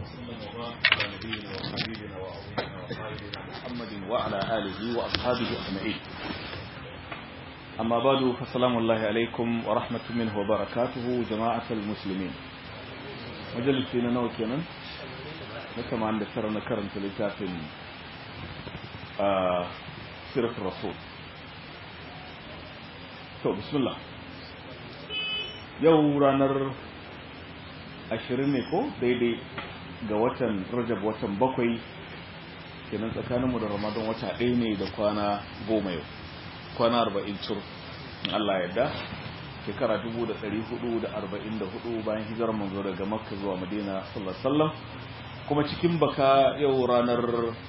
وسلم وبارك على نبينا وحبيبنا وعظيمنا وقائدنا محمد وعلى آله وأصحابه أجمعين أما بعد فسلام الله عليكم ورحمة منه وبركاته جماعة المسلمين مجلسين نوكينا كما عند سرنا كرمت لتاف آه سيرة الرسول to bismillah yau ranar ashirin ne ko daidai ga watan rajab watan bakwai kenan tsakaninmu da ramadan wata ɗaya ne da kwana goma yau kwana arba'in cur in Allah yadda shekara dubu da ɗari hudu da arba'in da hudu bayan hijirar manzo daga makka zuwa madina sallallahu sallam kuma cikin baka yau ranar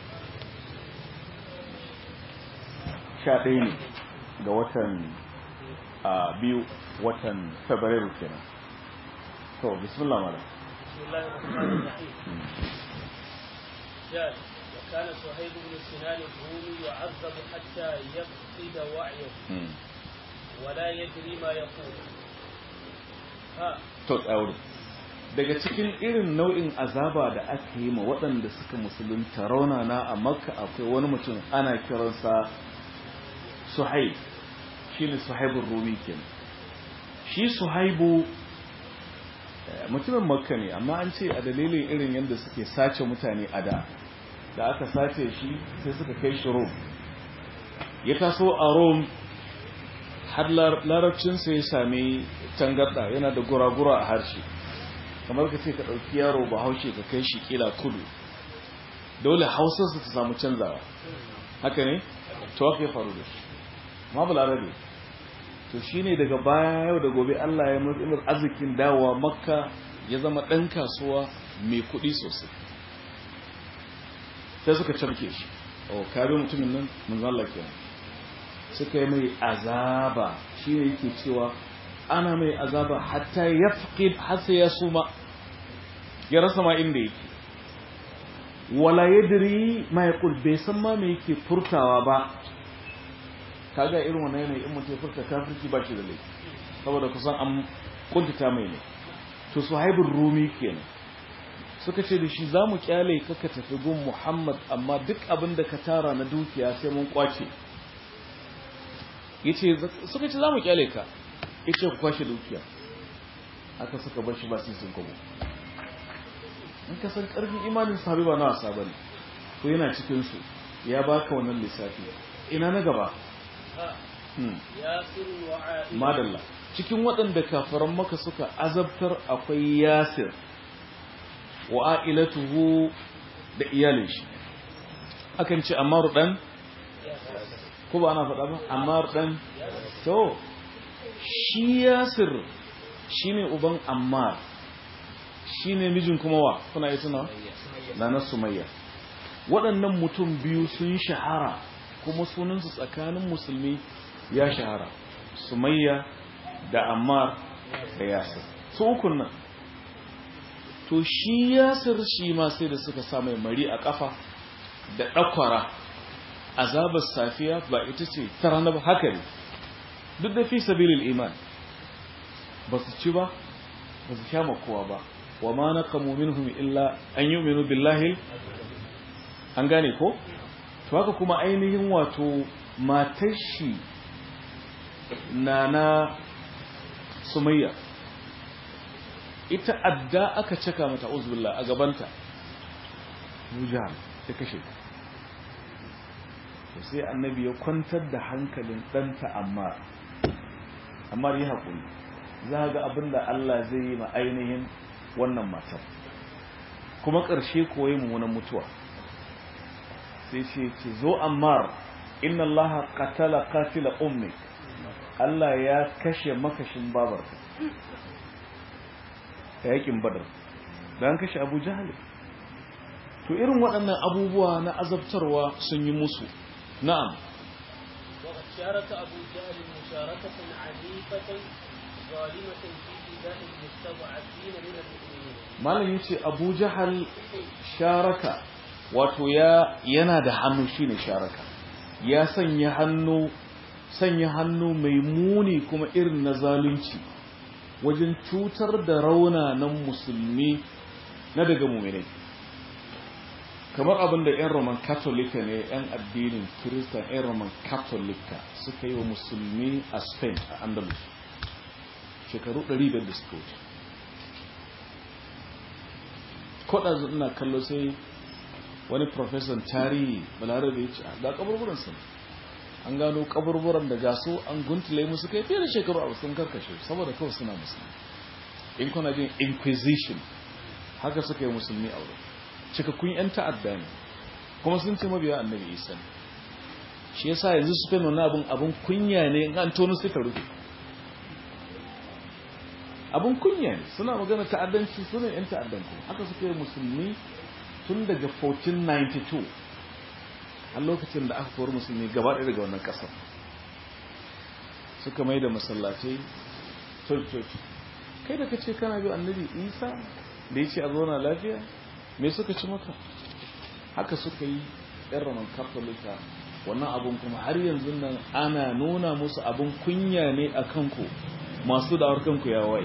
sha ɗaya ne ga watan a biyu watan fabrairu kenan to bismillah malam bismillahir rahmanir rahim جاء وكان صهيب بن سنان الرومي يعذب حتى يفقد وعيه ولا يدري ما يقول ها to tsauri daga cikin irin nau'in azaba da aka yi ma waɗanda suka musulunta raunana a makka akwai wani mutum ana kiransa suhaib shi ne suhaibun rumi kenan shi suhaibu mutumin makka ne amma an ce a dalilin irin yadda suke sace mutane a da da aka sace shi sai suka kai shi rom ya taso a rom har larabcinsa ya sami tangarda yana da gura-gura a harshe kamar ka ce ka ɗauki yaro ba haushe ka kai shi kila kudu dole hausarsa ta samu canzawa haka ne to haka ya faru da shi ma balarabe to shine daga baya yau da gobe Allah ya mutsumar arzikin dawowa makka ya zama ɗan kasuwa mai kuɗi sosai sai suka camke shi o kare mutumin nan manzala kenan suka yi mai azaba shine yake cewa ana mai azaba hatta ya fi hasa ya suma ya rasa ma inda yake wala yadri ma yaqul bai san ma me yake furtawa ba kaga irin wannan yanayi in mutum ya furta kafirci ba shi da laifi saboda kusan an kuntata mai ne to suhaibul rumi kenan suka ce da shi za mu kyale ka ka tafi gun muhammad amma duk abin da ka tara na dukiya sai mun kwace yace suka ce za mu kyale ka yace ku kwashe dukiya aka suka bar shi ba sai sun kwabo in ka san karfin imanin sahabi ba na wasa bane to yana cikin su ya baka wannan lissafi ina na gaba madalla cikin waɗanda kafaran maka suka azabtar akwai yasir wa a'ilatuhu da iyalin shi akan ce ammar dan ko ba ana faɗa ba ammar dan to shi yasir shine uban ammar shine mijin kuma wa kuna yi tuna na sumayya waɗannan mutum biyu sun shahara kuma sunansu tsakanin musulmi ya shahara sumayya da ammar da yasir su ukun nan to shi yasir shi ma sai da suka sa mai mari a kafa da ɗakwara azabar safiya ba ita ce ta ranar haka ne duk da fi sabilil iman ba su ci ba ba su sha kowa ba wa ma naqamu minhum illa an yu'minu billahi an gane ko to haka kuma ainihin wato matar shi na na sumayya ita adda aka caka mata uzbillah a gabanta wujan ta kashe ta sai annabi ya kwantar da hankalin ɗanta amma amma yi haƙuri za ga abin da Allah zai yi ma ainihin wannan matar kuma ƙarshe koyi mummunan mutuwa sai ce ce zo ammar inna allaha qatala qatila ummik Allah ya kashe makashin babarka yakin badar dan kashe Abu Jahl to irin waɗannan abubuwa na azabtarwa sun yi musu na'am وقد شارك أبو جهل مشاركة عنيفة ظالمة في إيذاء المستضعفين من المؤمنين malam yace Abu Jahal sharaka wato ya yana da hannu shine sharaka ya sanya hannu sanya hannu mai muni kuma irin na zalunci wajen cutar da raunanan musulmi na daga muminai kamar abin da 'yan roman katolika ne 'yan addinin kirista 'yan roman katolika suka yi wa musulmi a spain a andalus shekaru 100 da suka wuce kodazu ina kallo sai wani profesan tarihi balarabe ya ce ga kaburburan sun an gano kaburburan da gaso an guntule musu kai fiye da shekaru a sun karkashe saboda kawai suna musulmi in kuna jin inquisition haka suka yi musulmi a wurin cikakkun 'yan ta'adda ne kuma sun ce mabiya annabi isa ne shi yasa yanzu su feno na abin abin kunya ne in an tono suka rufe abin kunya ne suna magana ta'addanci suna 'yan ta'addan kuma haka suka yi musulmi tun daga 1492 a lokacin da aka kori musulmi gaba ɗaya daga wannan ƙasar suka mai da masallatai church kai da ka ce kana bi annabi isa da ya ce a zauna lafiya me suka ci maka haka suka yi yan roman katolika wannan abun kuma har yanzu nan ana nuna musu abun kunya ne a kanku masu da'awar kanku ya waye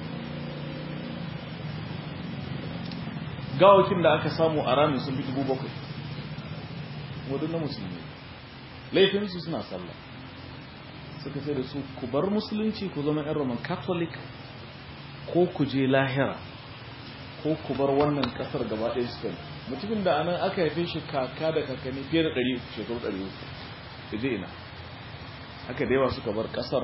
gawakin da aka samu a ramin sun fi dubu bakwai wadda na musulmi laifinsu suna sallah suka sai da su ku bar musulunci ku zama yan roman catholic ko ku je lahira ko ku bar wannan kasar gaba ɗaya spain mutumin da anan aka haife shi kaka da kakanni fiye da ɗari shekaru ɗari uku da je ina haka da yawa suka bar kasar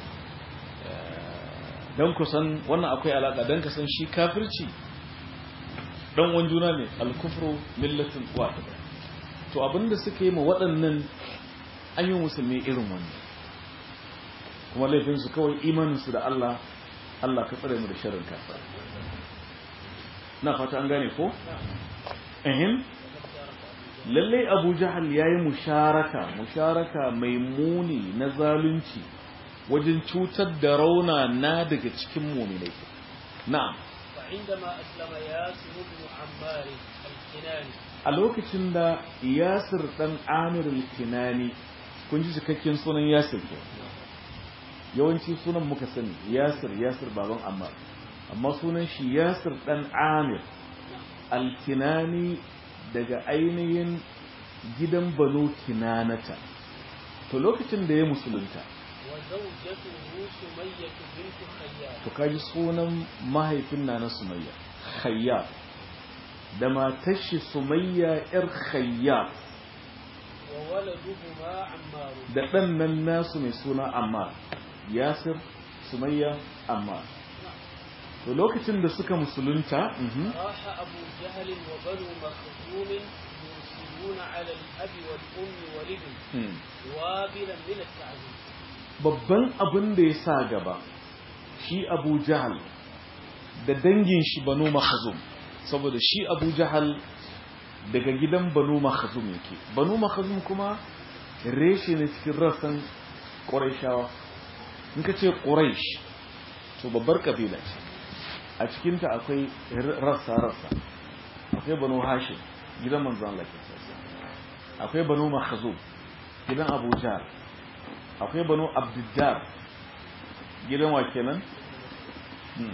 don kusan wannan akwai alaƙa don kasan shi kafirci don wani juna ne alkufru millatin wata to abinda suka yi ma waɗannan an yi musulmi irin wannan kuma laifinsu kawai imaninsu da Allah Allah ka tsare mu da sharrin kafir na fata an gane ko ehin lalle Abu Jahal yayi musharaka musharaka mai muni na zalunci wajen cutar da rauna na daga cikin mu'minai na'am فعندما أسلم ياسر بن عمار الكناني a lokacin da Yasir dan Amir al-Kinani kun ji cikakken sunan Yasir ko yawanci sunan muka sani Yasir Yasir baban Ammar amma sunan shi Yasir dan Amir al-Kinani daga ainihin gidan Banu Kinanata to lokacin da ya musulunta وزوجته سمية بنت خياط to kaji sunan mahaifin na na Sumayya Khayyat da matar shi Sumayya yar Khayyat وولدهما عمار da ɗan nan nasu mai suna Ammar Yasir Sumayya Ammar to lokacin da suka musulunta mhm, راح أبو جهل وبنو مخزوم يرسلون على الأب والأم والابن mhm. وابلا من التعذيب babban abin da ya sa gaba shi Abu Jahal da dangin shi Banu Makhzum saboda shi Abu Jahal daga gidan Banu Makhzum yake Banu Makhzum kuma reshe ne cikin rassan Qurayshawa in ka ce Quraysh to babbar kabila ce a cikinta akwai rassa-rassa akwai Banu Hashim gidan manzon Allah ke akwai Banu Makhzum gidan Abu Jahal akwai Banu Abdiddar gidan wa kenan Hmm.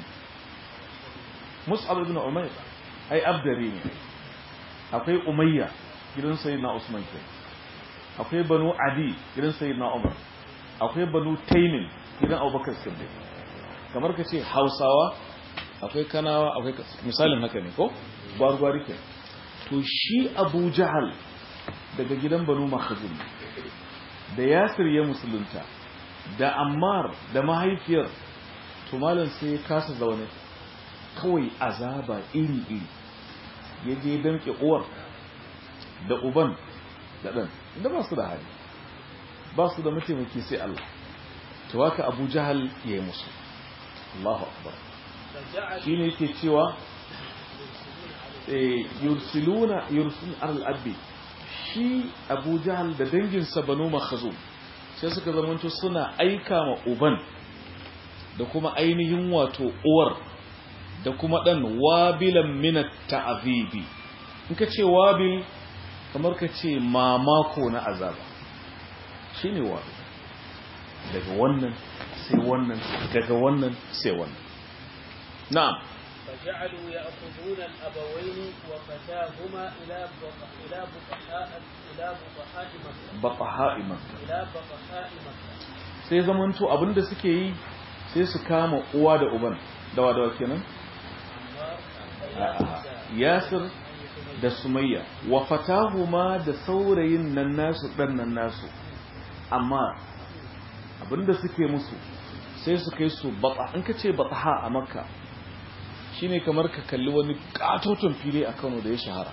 Mus'ab ibn Umayr ai Abdari ne akwai Umayya gidan Sayyidina Usman ke akwai Banu Adi gidan Sayyidina Umar akwai Banu Taymin gidan Abubakar Siddiq kamar ka ce Hausawa akwai Kanawa akwai misalin haka ne ko gwargwari ke to shi Abu Jahal daga gidan Banu Makhzum da Yasir ya musulunta da Ammar da mahaifiyar to malam sai ya kasa zaune kawai azaba iri-iri ya je damke uwar da uban da ɗan da ba su da hali ba su da mataimaki sai Allah to haka abu jahal ya yi musu Allahu akbar فجعل shi ne yake cewa eh, yursiluna yursil al-abbi shi abu jahal da danginsa banu makhazum sai suka zamanto suna aika ma uban da kuma ainihin wato uwar da kuma dan wabilan minat ta'azibi in ka ce wabil kamar ka ce mamako na azaba shine wabil daga wannan sai wannan daga wannan sai wannan na'am جعلوا يأخذون الأبوين وفتاهما إلى بق- إلى بطحاء إلى بطحاء مكة bataha'i makka إلى بطحاء مكة sai zamanto abinda suke yi sai su kama uwa da uban dawa dawa kenan A'a. yasir da sumayya wa fatahuma da saurayin nan nasu dan nan nasu amma abinda suke musu sai su kai su bata in ka ce bataha a makka shine kamar ka kalli wani katoton fili a Kano da ya shahara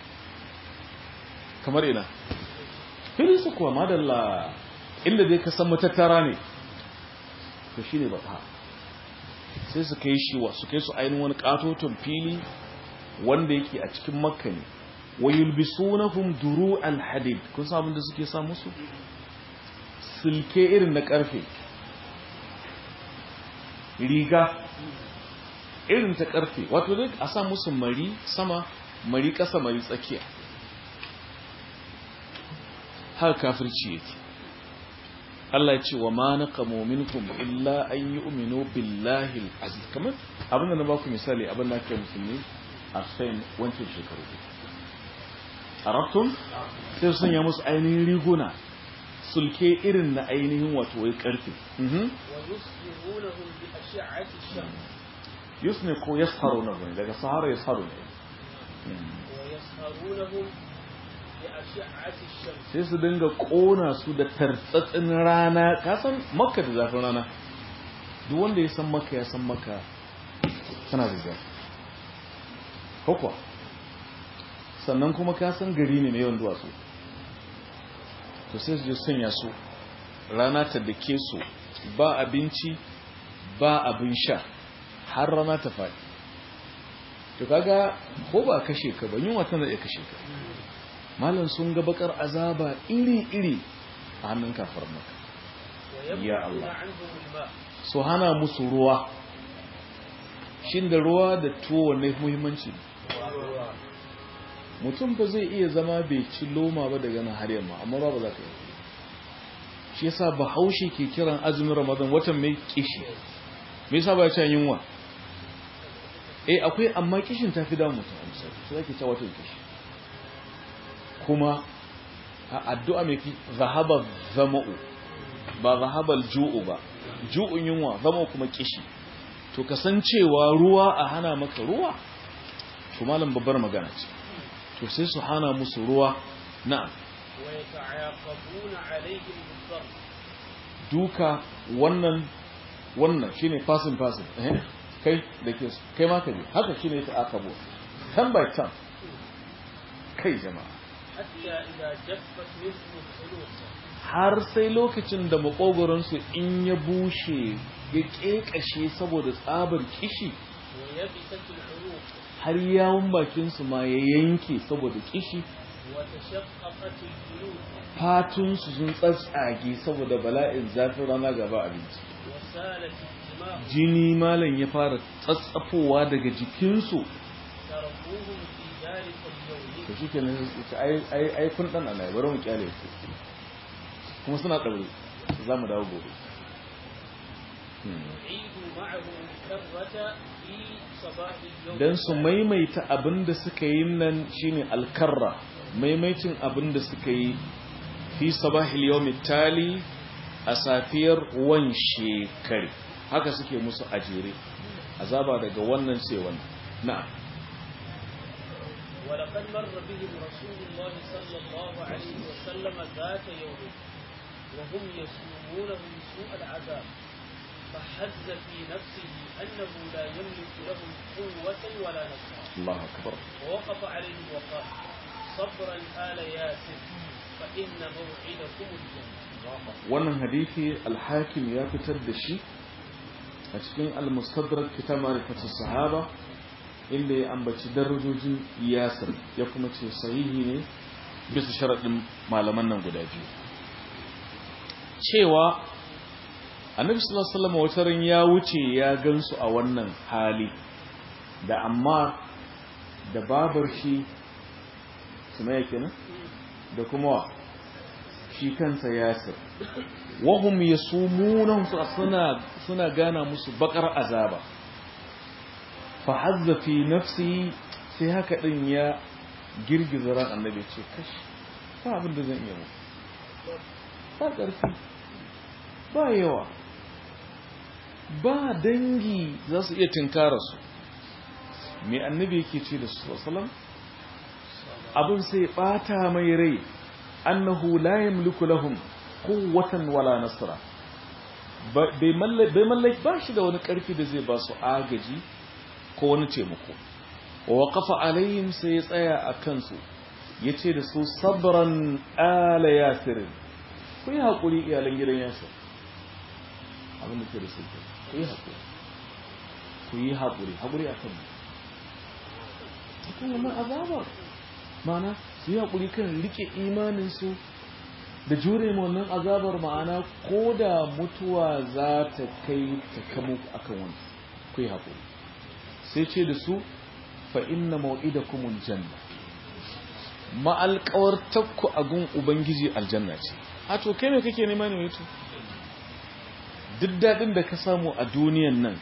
kamar ina fili su kuwa madalla inda dai ka san matattara ne to shine bataha sai su kai shi wa su kai su ainihin wani katoton fili wanda yake a cikin makka ne wa yulbisunahum duru'al hadid kun san abin da suke sa musu silke irin na karfe riga irin ta karfe wato dai a sa musu mari sama mari kasa mari tsakiya har kafirci yake Allah ya ce wa ma naqamu minkum illa an yu'minu billahi al-aziz kamar abin da na baku misali abin da ake musulmi a sayin wancan shekaru arabtum sai su sanya musu ainihin riguna sulke irin na ainihin wato wai karfe mhm ويصبغونهم بأشعة الشمس yusne ko yasharu na bane daga sahara yasharu ne ويسهرونهم بأشعة الشمس sai su dinga kona su da tartsatsin rana ka san makka da zafin rana duk wanda ya san makka ya san makka tana da zafi hukwa sannan kuma ka san gari ne na yawan duwatsu to sai su je sanya su rana ta dake su ba abinci ba abin sha har rana ta faɗi to kaga ko ba kashe ka ba yunwa tana iya kashe ka malam sun ga bakar azaba iri-iri a hannun kafar maka Ya ويمنعون Allah. عنهم الماء su hana musu ruwa shin da ruwa da tuwo wanne muhimmanci mutum ba zai iya zama bai ci loma ba daga nan har yamma amma ba ba za ka yi shi yasa bahaushe ke kiran azumin ramadan watan mai kishi me yasa ba ya ci yunwa eh akwai amma kishin ta fi damu mutum a misali sai ake ta watan kishi kuma a addu'a mai fi zahaba zama'u ba zahabal ju'u ba ju'un yunwa zama kuma kishi to kasancewa ruwa a hana maka ruwa to malam babbar magana ce to sai su hana musu ruwa na'am ويتعاقبون عليهم بالضرب duka wannan wannan shine fasin fasin eh kai da ke kai ma ka bi haka shine ta akabo tan by tan kai jama'a حتى إذا جفت منهم الخلوق har sai lokacin da makogoronsu in ya bushe ya kekashe saboda tsabar kishi ويبست العروق har yawun bakinsu ma ya yanke saboda kishi وتشققت الجلود fatunsu sun tsatsage saboda bala'in zafin rana gaba abinci وسالت الدماء jini malam ya fara tsatsafowa daga jikinsu تركوهم في ذلك اليوم to shi ke nan ai kun ɗan ana bari mu kyale su kuma suna ɗaure za mu dawo gobe عيدوا معه الكرة في صباح اليوم don su maimaita abin da suka yi nan shine alkarra maimaitin abin da suka yi fi sabahil yawmi tali a safiyar wan shekari haka suke musu ajere azaba daga wannan sai wannan na'am ولقد مر بهم رسول الله صلى الله عليه وسلم ذات يوم وهم يسومونهم سوء العذاب فحز في نفسه أنه لا يملك لهم قوة ولا نصرا Allahu akbar ووقف عليهم وقال صبرا آل ياسر فإن موعدكم الجنة wannan hadisi al-hakim ya fitar da shi a cikin al-mustadrak kitab ma'rifatus sahaba inda ya ambaci darajojin yasir ya kuma ce sahihi ne bisa sharadin malaman nan guda biyu cewa annabi sallallahu alaihi wasallam wata ran ya wuce ya gansu a wannan hali da amma da babar shi sumaya kenan da kuma wa shi kansa yasir wahum yasumunan suna suna gana musu bakar azaba fa hazza fi nafsi sai haka din ya girgiza ran annabi ce kashi ba abin da zan iya muku ba ƙarfi ba yawa ba dangi za su iya tinkara su mai annabi yake ce da su wasalam abin sai bata mai rai annahu la yamliku lahum quwwatan wala nasra bai mallaki ba shi da wani karfi da zai ba su agaji ko wani taimako wa waqafa alaihim sai ya tsaya a kansu yace da su sabran ala yasir ku yi hakuri iyalan gidan yasir abin da ke da su ku yi hakuri ku yi hakuri hakuri akan mu akan wannan azabar mana su yi hakuri kan rike imanin su da jure ma wannan azabar ma'ana ko da mutuwa za ta kai ta kamo akan wani ku yi hakuri sai ce da su fa inna mau'idakumul janna ma'alƙawar takku a gun ubangiji aljanna ce a to kai me kake nema ne wato duk daɗin da ka samu a duniyan nan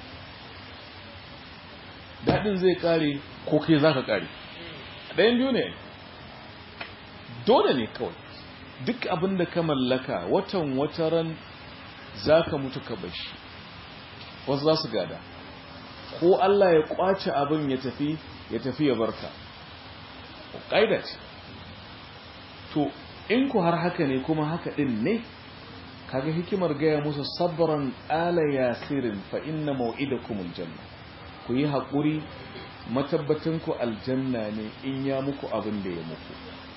daɗin zai ƙare ko kai za ka ƙare ɗayan biyu ne dole ne kawai duk abin da ka mallaka watan wataran za ka mutu ka bashi wasu za su gada ko Allah ya kwace abin ya tafi ya tafi ya barka ƙaida ce to in ku har haka ne kuma haka ɗin ne kaga hikimar gaya musu sabran ala yasirin fa inna mau'idakumul janna ku yi haƙuri matabbatin ku aljanna ne in ya muku abin da ya muku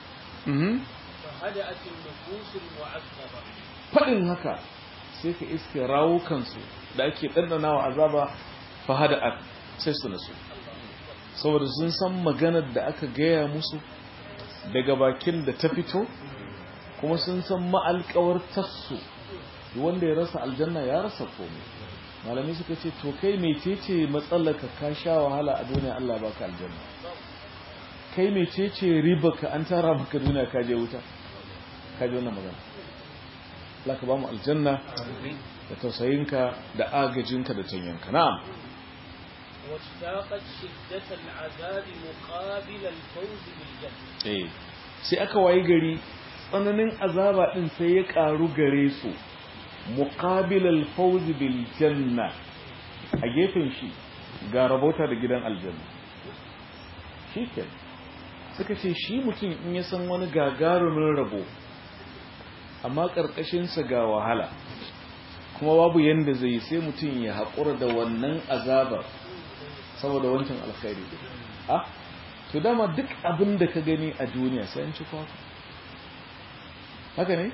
faɗin haka sai ka iske rawukansu da ake ɗanɗanawa azaba fahada'at sai su nasu saboda sun san maganar da aka gaya musu daga bakin da ta fito kuma sun san ma'alƙawar tassu wanda ya rasa aljanna ya rasa komai malami suka ce to kai mecece matsalaka ka sha wahala a duniya Allah baka aljanna kai mecece riba ka an tara maka duniya ka je wuta ka je wannan magana Allah ka ba mu aljanna da tausayinka da agajinka da tanyanka na'am واشتاقت شدة العذاب مقابل الفوز بالجنة eh sai aka wayi gari tsananin azaba din sai ya karu gare su muqabil al-fawz bil janna a gefen shi ga rabota da gidan aljanna shikenan suka ce shi mutum in ya san wani gagarumin rabo amma karkashin sa ga wahala kuma babu yanda zai sai mutum ya haƙura da wannan azabar saboda wancan alkhairi ah to dama duk abin da ka gani a duniya sai an ci kwakwa haka ne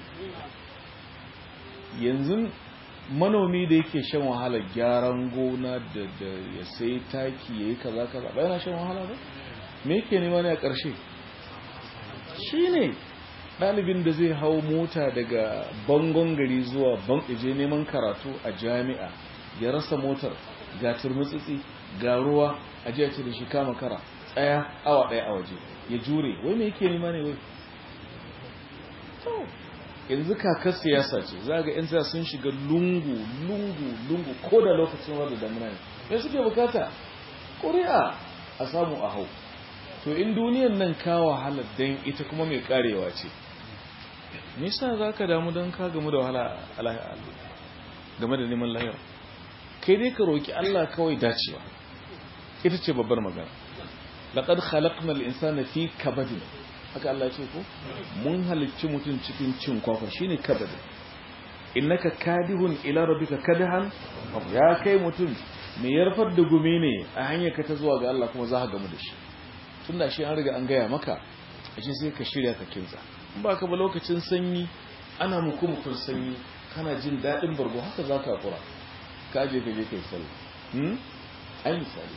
yanzu manomi da yake shan wahala gyaran gona da da ya sai taki yayi kaza kaza ba yana shan wahala ba me yake nema ne a ƙarshe shine ɗalibin da zai hau mota daga bangon gari zuwa ban je neman karatu a jami'a ya rasa motar ga turmutsitsi ga ruwa a jiya ce da shi kama kara tsaya awa ɗaya a waje ya jure wai me yake nema ne wai yanzu kakar siyasa ce za ga yan siyasa sun shiga lungu lungu lungu ko da lokacin wadda damuna ne me suke bukata ƙuri'a a samu a hau to in duniyan nan ka wahala dan ita kuma mai karewa ce nisa za ka damu don ka gamu da wahala game da neman lahira kai dai ka roki Allah kawai dacewa ita ce babbar magana laqad khalaqna al-insana fi kabadin haka Allah ya ce ko mun halicci mutum cikin cin kwakwa shine kabadin innaka kadihun ila rabbika kadahan ya kai mutum me yarfar da gumi ne a hanyar ka ta zuwa ga Allah kuma za ka gamu da shi tunda shi an riga an gaya maka ashe sai ka shirya ka kinsa in ba ka ba lokacin sanyi ana muku mukun sanyi kana jin daɗin bargo haka za ka kura ka je ka je kai sallah hmm ai misali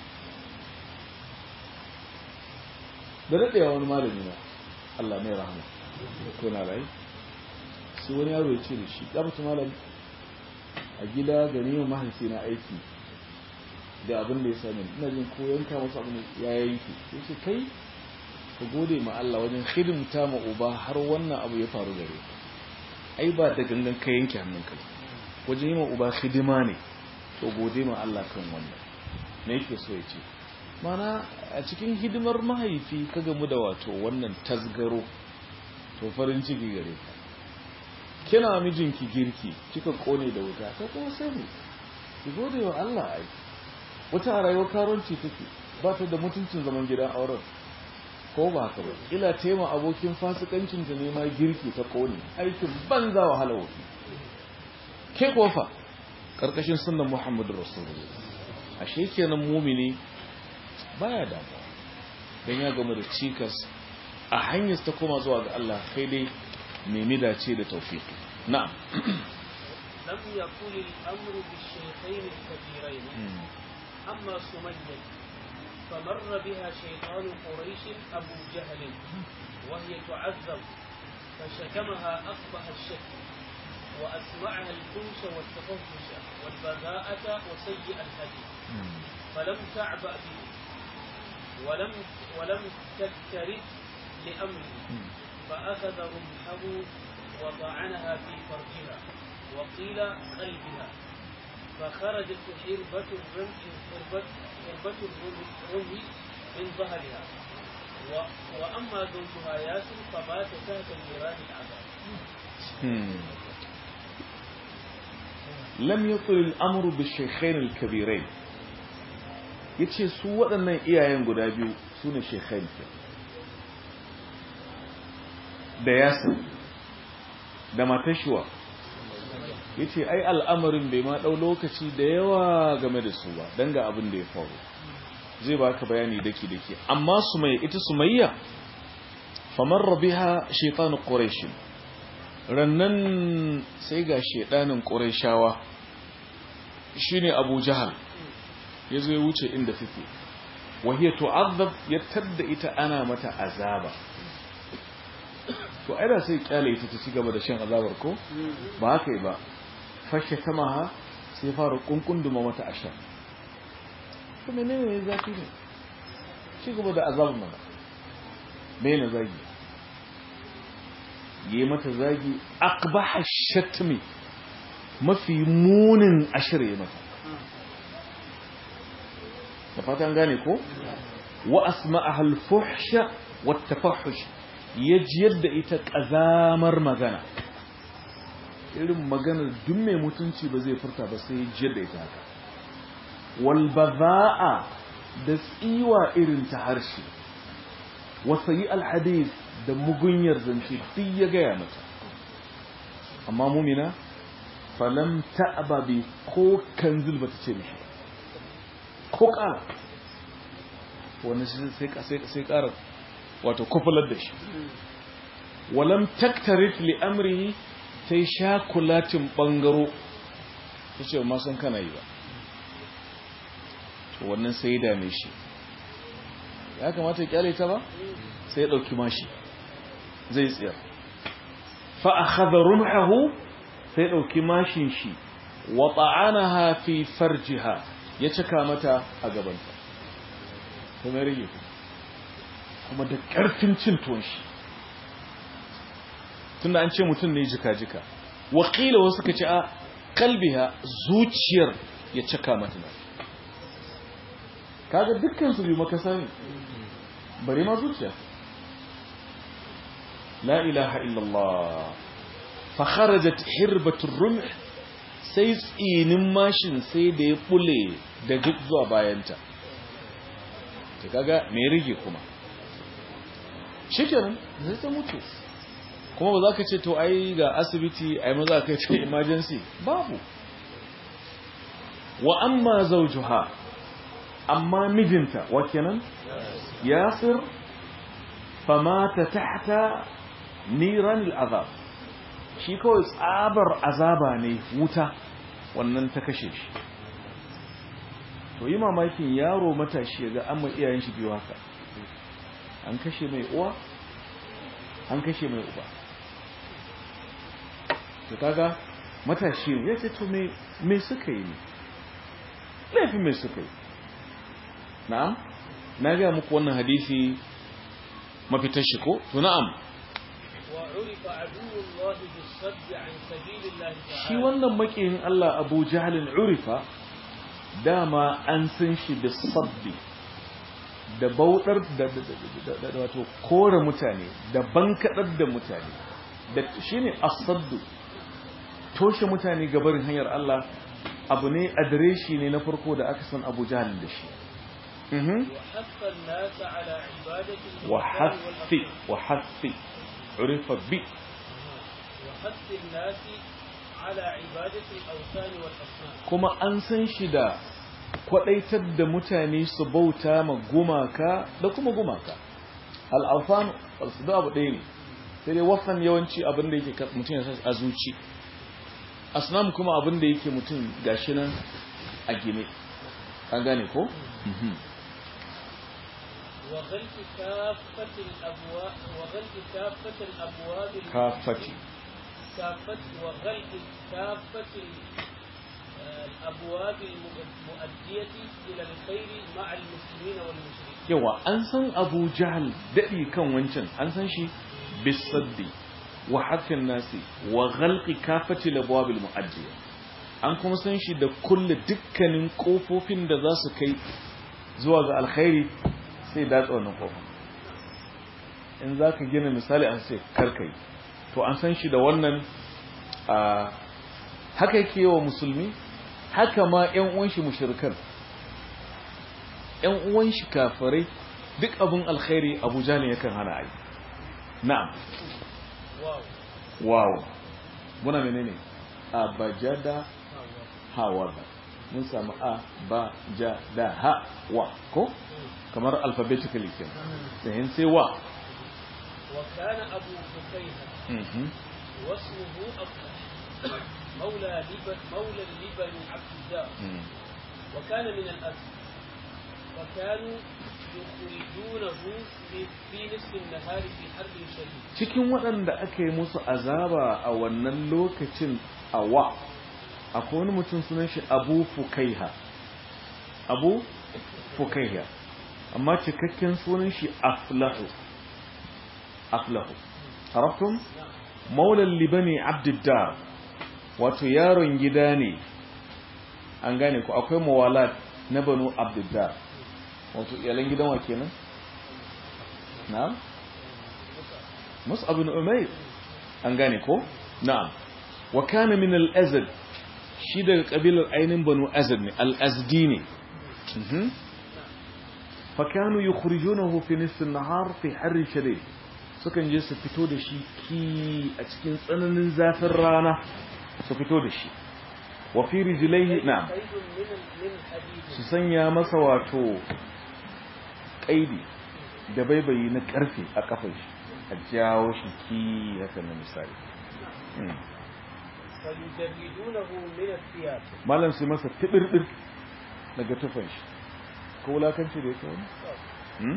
da daɗewa wani malami na Allah mai rahama ko na rai sai wani yaro ya ce da shi ya mutu malami a gida gani yau mahaifi na aiki da abin da ya sami ina jin ko yanka masu abin ya yanki ya ce kai ka gode ma Allah wajen hidimta ma uba har wannan abu ya faru gare ai ba da gangan ka yanke hannunka wajen yi ma uba hidima ne to gode ma Allah kan wannan me yake so ya ce mana a cikin hidimar mahaifi ka gamu da wato wannan tasgaro to farin ciki gare ka kina mijinki girki kika kone da wuta ta kuma sani ki gode wa Allah ai wata a rayuwar karonci take ba ta da mutuncin zaman gidan auren ko ba haka ba ila tema abokin fasikancin ta nema girki ta kone aikin banza wahala wuce ke kofa karkashin sunnan Muhammadu Rasulullah ashe kenan mumini baya damuwa dan ya gama da cikas a hanyar ta koma zuwa ga Allah kai dai nemi dace da tawfiki na'am لم يكن الأمر بالشيخين الكبيرين أما سمية فمر بها شيطان قريش أبو جهل وهي تعذب فشتمها أقبح الشتم وأسمعها الفوش والتفهش والبذاءة وسيء الحديث فلم تعبأ به ولم ولم تكترث لأمره فأخذ رمحه وطعنها في فرجها وقيل قلبها فخرجت حربة الرمح حربة, حربة الرمح من ظهرها و وأما زوجها ياسر فبات تحت نيران العذاب lam yatul al-amru bi-shaykhayn al-kabirayn yace su waɗannan iyayen guda biyu sune shaykhayn da yasir da matashuwa yace ai al'amarin bai ma dau lokaci da yawa game da su ba dan ga abin da ya faru zai baka bayani daki daki amma sumayya ita sumayya famarra biha shaytan quraish rannan sai ga shedanin qurayshawa shine abu jahal yazo ya wuce inda take wahiya tu'azzab ya tadda ita ana mata azaba to ai da sai kyale ita ta ci gaba da shan azabar ko ba haka ba fashe kamaha sai fara kunkunduma mata ashar to menene ne zafi ne ci gaba da azabar mana me na zagi yi mata zagi akbaha shatmi mafi munin ashir ya mata da fatan gane ko wa asma'aha al-fuhsha wa tafahush yajiyar da ita kazamar magana irin maganar duk mai mutunci ba zai furta ba sai yajiyar da ita haka wal baza'a da tsiwa irin ta harshe wa sayi al-hadith da mugunyar zance duk ya gaya mata amma mumina falam ta'aba bi ko kanzil bata ce mishi ko kara wani sai kara wato kufular da shi walam taktarif li amrihi sai shakulatin bangaro ta ce ma san kana yi ba to wannan sai dame shi ya kamata ya kyale ta ba sai ya dauki mashi zai tsira fa akhadha rumhahu sai dauki mashin shi wa ta'anaha fi farjiha ya cika mata a gabanta kuma ya rage kuma da ƙarfin cin tuwon shi tunda an ce mutum ne jika-jika wakila wasu ka ce a kalbiha zuciyar ya cika mata na kaga dukkan su biyu makasa ne bari ma zuciya la ilaha illallah fa kharajat hirbatur rumh sai tsinin mashin sai da ya bule da duk zuwa bayanta ta kaga mai rige kuma shikenan zai ta mutu kuma ba za ka ce to ai ga asibiti ai maza ka ce emergency babu wa amma zawjuha amma mijinta wa kenan yasir famata tahta niran al'azab shi kawai tsabar azaba ne wuta wannan ta kashe shi to yi mamakin yaro matashi ga amma iyayen shi biyu haka an kashe mai uwa an kashe mai uba to kaga matashi ya ce to me me suka yi ne laifin me suka yi na'am na ga muku wannan hadisi mafitar shi ko to na'am وعرف عدو الله بالصد عن سبيل الله shi تعالى wannan makiyin Allah Abu Jahlin urifa dama an san shi da sabbi da bautar da da wato kore mutane da bankadar da mutane da shine asaddu toshe mutane gabarin hanyar Allah abu ne adireshi ne na farko da aka san Abu Jahl da shi وحث الناس على عبادة الأوثان وحث والأصنام. وحث عرف ب وحث الناس على عبادة الأوثان والأصنام kuma an san shi da kwadaitar da mutane su bauta ma gumaka da kuma gumaka al'afan su da abu ɗaya ne sai dai wasan yawanci abin da yake mutum ya sa a zuci asnam kuma abin da yake mutum gashi nan a gine an gane ko? وغلق كافة الأبواب وغلق كافة الأبواب kafati كافة وغلق كافة ال- آه، الأبواب المؤدية إلى الخير مع المسلمين والمشركين yawa an san abu jahal daɗi kan wancan an san shi bisaddi wa haffin nasi wa ghalqi kafati labwabil mu'addiya an kuma san shi da kulle dukkanin kofofin da za su kai zuwa ga alkhairi sai datsa wannan kofar in za ka gina misali an sai karkai to an san shi da wannan a haka yake wa musulmi haka ma 'yan uwan shi mushrikan ‘yan uwan shi kafirai duk abin alkhairi abu jalin yakan hana ai na'am واو wow muna menene abajada hawa mun samu a ba ja da ha wa ko kamar alphabetically kenan sai sai wa وكان أبو بكيهة mhm واسمه أبطح مولى لبن مولى لبن عبد الله mm. وكان من الأسد وكانوا يخرجونه في- في نصف النهار في حرب شديد cikin waɗanda aka yi musu azaba a wannan lokacin a wa akwai wani mutum sunan shi abu fukaiha abu fukaiha amma cikakken sunan shi aflahu aflahu harafin maulan libani abdiddar wato yaron gida ne an gane ku akwai mawalat na banu abdiddar wato iyalan gidan wa kenan na'am mus'ab bin umayr an gane ko na'am wa kana min al-azd shi daga kabilar ainin banu azd ne al-azdi ne mhm fa kanu yukhrijunahu fi nisf an-nahar fi harr shadid sukan je su fito da shi ki a cikin tsananin zafin rana su fito da shi wa fi rijlaihi na'am قيد من من حديد su sanya masa wato kaidi da baibayi na karfe a kafar shi a jawo shi ki haka na misali Hmm. فيجردونه من الثياب malam su masa tibirdir daga tufan shi ko wulakanci da yake wani Hmm?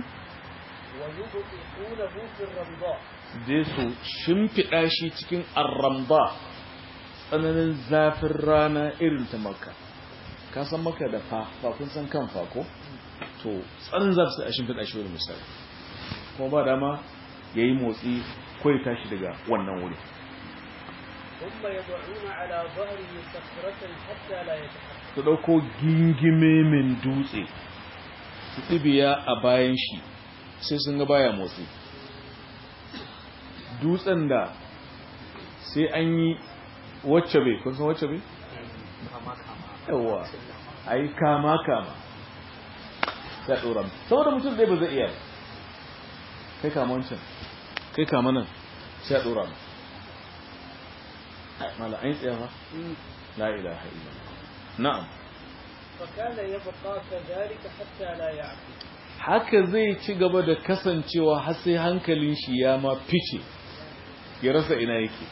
ويبطئونه في الرمضاء su je su shimfiɗa shi cikin arramba tsananin zafin rana irin ta maka ka san maka da fa ba kun san kan fa ko to tsanin zafi sai a shimfiɗa shi wani misali kuma ba dama ya yi motsi ko ya tashi daga wannan wuri ثم يضعون على ظهره صخرة حتى لا يتحرك su ɗauko gingime min dutse su ɗibiya a bayan shi sai sun ga baya motsi dutsen da sai an yi wacce bai kun san wacce bai? yawa a yi kama kama ya ɗora mu. saboda mutum ɗaya ba zai iya ba. kai kama wancan kai kama nan sai ya ɗora mu Ai, mala an yi tsaye ba la ilaha illallah na'am فكان يبقى كذلك حتى لا يعقل haka zai ci gaba da kasancewa har sai hankalin shi ya ma fice ya rasa ina yake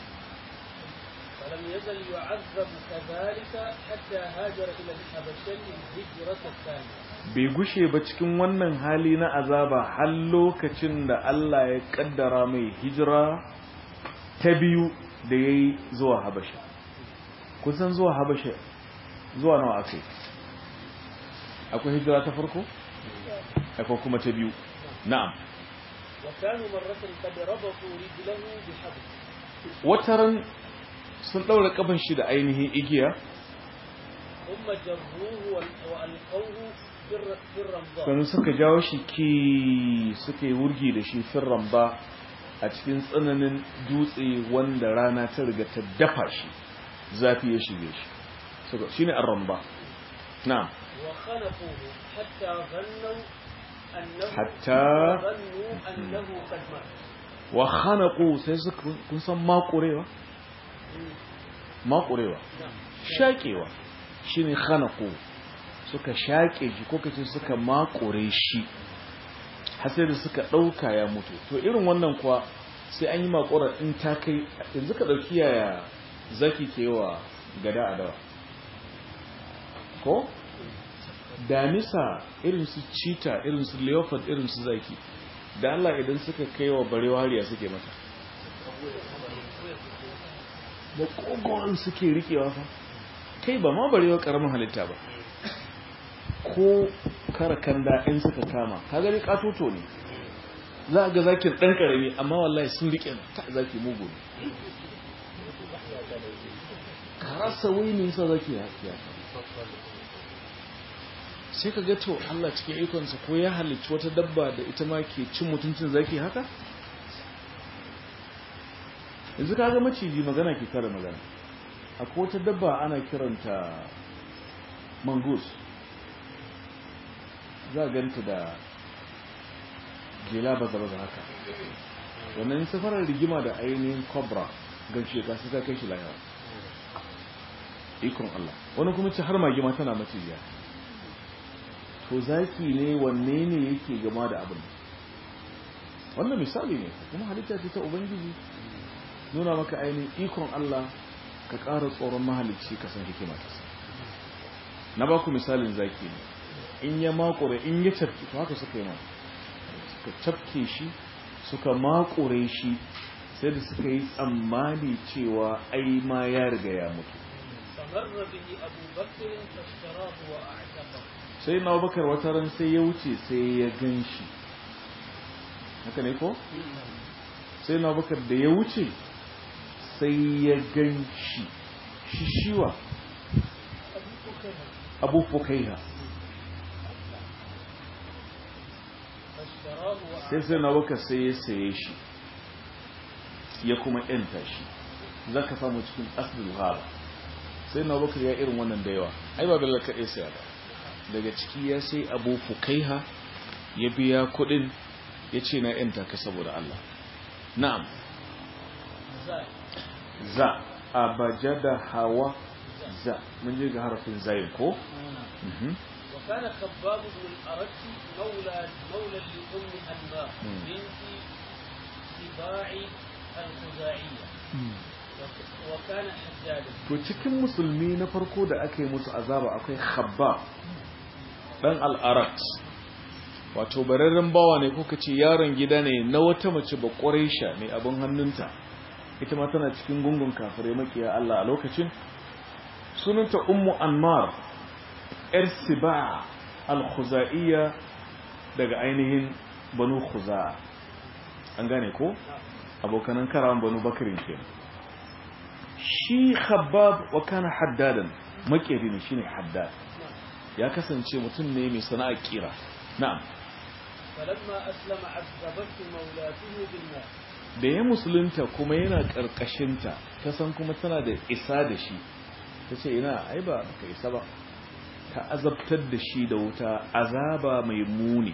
فلم يزل يعذب كذلك حتى هاجر إلى الحبشة الهجرة الثانية bai gushe ba cikin wannan hali na azaba har lokacin da Allah ya kaddara mai hijira ta biyu da ya yi zuwa habasha kusan zuwa habasha zuwa nawa aka yi akwai hijira ta farko akwai kuma ta biyu na'am وكانوا مرة قد ربطوا رجله بحبل wataran sun ɗaura ƙafan shi da ainihin igiya ثم جروه وال- وألقوه في الر- في الرمضاء sannan suka jawo shi ki suka yi wurgi da shi firran ba a cikin tsananin dutse wanda rana ta riga ta dafa shi zafi ya shige shi Suka- shine ar-ramba na'am وخنقوه حتى ظنوا أنه حتى ظنوا أنه قد مات wa khanaqu sai suka kun san makurewa makurewa نعم shaƙewa shine khanaqu suka shaƙe shi ko kace suka makure shi har sai da suka ɗauka ya mutu to irin wannan kuwa sai an yi makura in ta kai yanzu ka ɗauki yaya zaki ke wa gada a dawa ko damisa irin su cheetah irin su leopard irin su zaki da Allah idan suka kai wa barewa hariya suke mata da kogon suke rikewa fa kai ba ma barewa karamin halitta ba ko karakanda in suka kama ka gani katoto ne za a ga zakin ɗan ƙarami amma wallahi sun rike ta zaki mugu ne karasa wai ne yasa zaki ya ya sai ka ga to Allah cikin ikonsa ko ya halicci wata dabba da ita ma ke cin mutuncin zaki haka yanzu ka ga maciji magana ke kare magana akwai wata dabba ana kiranta mangus za a ganta da jela baza-baza haka wannan safarar rigima da ainihin cobra ganshe ka sai ta kai shi lahira ikon Allah wani kuma ce har magima tana macijiya to zaki ne wanne ne yake gama da abin wannan misali ne kuma halitta ce ta ubangiji nuna maka ainihin ikon Allah ka ƙara tsoron mahalicci ka san hikima ta sa na ba ku misalin zaki ne in ya makure in ya cafke to haka suka yi ma suka cafke shi suka makure shi sai da suka yi tsammani cewa ai ma ya riga ya mutu فمر به أبو بكر فاشتراه وأعتقه sai na bakar wata ran sai ya wuce sai ya gan shi haka ne ko? sai na bakar da ya wuce sai ya gan shi shi shiwa abu fukaiha فاشتراه sai sai na bakar sai ya saye shi ya kuma yanta shi za ka samu cikin asibin ghaba sai na bakar ya irin wannan da yawa ai ba bella kaɗai saya ba daga ciki ya sai abu fukaiha ya biya kuɗin ya ce na yanta ka saboda Allah na'am زاد za abajada hawa za mun je ga harafin zayin ko Mhm. وكان خباب بن الأرت مولى مولى لأم أنمار مم. بنت سباع الخزاعية وك- وكان حجاجا to cikin musulmi na farko da aka yi musu azaba akwai khabba dan al'arat wato bararren bawa ne kuka ce yaron gida ne na wata mace ba ƙwarisha mai abin hannunta ita ma tana cikin gungun kafirai makiya Allah a lokacin sunanta ummu anmar yar siba al-khuzaiya daga ainihin banu khuza an gane ko abokanan karawan banu bakirin kenan shi khabbab wa kana haddadan makeri ne shine haddad ya kasance mutum ne mai sana'a kira na'am فلما أسلم عذبته مولاته بالماء da ya musulunta kuma yana karkashinta ta san kuma tana da isa da shi ta ce ina ai ba ka isa ba ta azabtar da shi da wuta azaba mai muni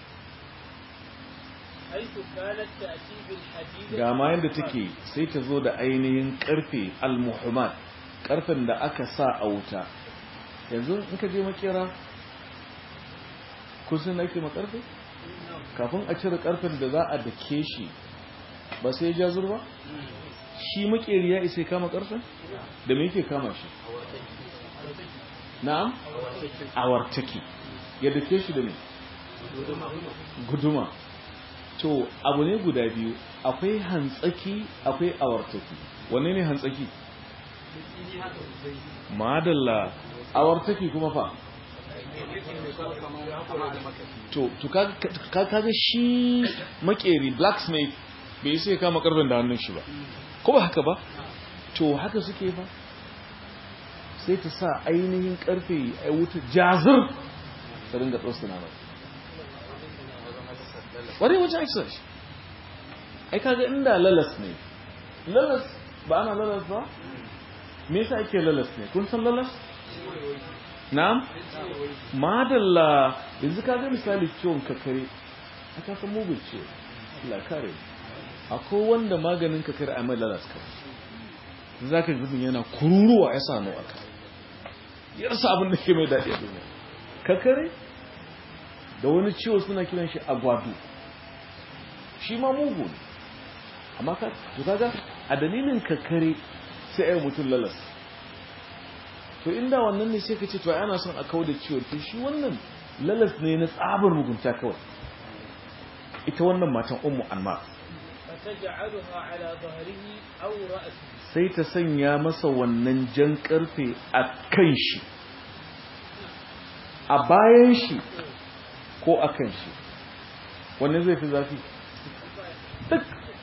حيث كانت تأتي بالحديد ga ma yadda take sai ta zo da ainihin karfe al-muhammad karfen da aka sa a wuta yanzu in ka je makera kusan ake makarfe kafin a cire karfen da za a dake shi ba sai ya ja zurba shi makeri ya isa ya kama karfen da me yake kama shi na'am awartaki ya dake shi da me guduma to abu ne guda biyu akwai hantsaki akwai awartaki wanne ne hantsaki madalla awartaki kuma fa to to ka ka- kaga shi makeri blacksmith bai sai kama karfin da hannun shi ba ko ba haka ba to haka suke ba sai ta sa ainihin karfe a wuta jazir ta ringa tsosuna mai wani wajen exercise ai kaga inda lalas ne lalas ba ana lalas ba me yasa ake lalas ne kun san lalas na'am madalla yanzu kaga misali ciwon kakare aka san mugun ciwo la kare akwai wanda maganin kakare a mai lalas kawai za ka gudun yana kururuwa ya sanu a kai yarsa abin da ke mai daɗi a duniya kakare da wani ciwo suna kiran shi agwadu shi ma mugu ne amma ka to kaga a dalilin kakare sai ai mutum lalas to inda wannan ne sai ka ce to ana son a kawo da ciwo to shi wannan lalas ne na tsabar mugunta kawai ita wannan matan ummu anmar فتجعلها على ظهره أو رأسه sai ta sanya masa wannan jan karfe a kan shi a bayan shi ko a kan shi wannan zai fi zafi duk